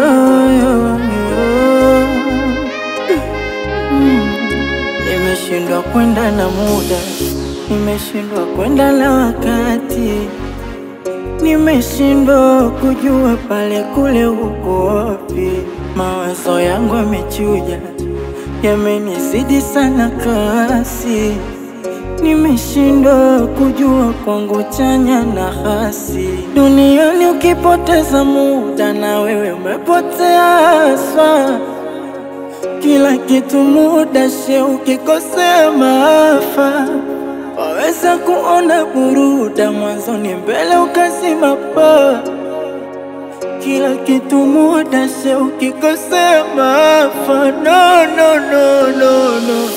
Nimeshindwa kwenda na muda, nimeshindwa kwenda na wakati, nimeshindwa kujua pale kule uko wapi. Mawazo yangu yamechuja, yamenizidi sana kasi, nimeshindwa kujua kwangu chanya na hasi. Duniani ukipoteza muda, na wewe umepotea haswa kila kitu muda she, ukikosea maafa. Waweza kuona buruda mwanzoni, mbele ukazima paa. Kila kitu muda she, ukikosea maafa. No, no, no, no, no.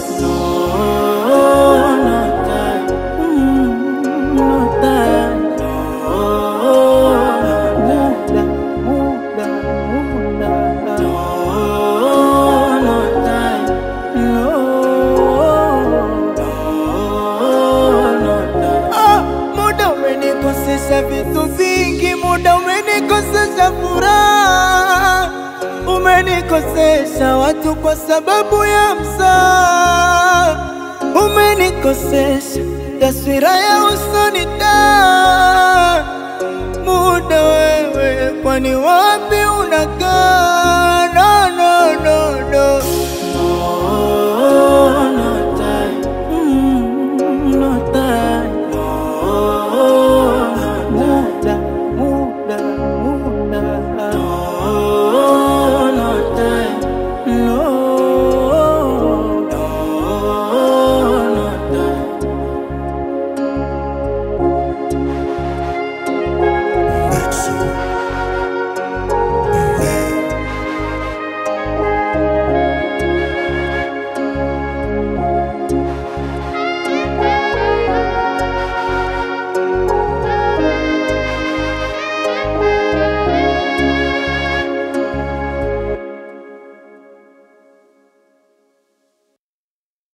No, no time. Mm, no time. No, muda, muda, muda. No, no time. No, no, no time. Ah, muda umenikosesha vitu vingi, muda umenikosesha furaha, umenikosesha watu kwa sababu ya msaa, umenikosesha taswira ya usoni da muda wewe, kwani wapi uli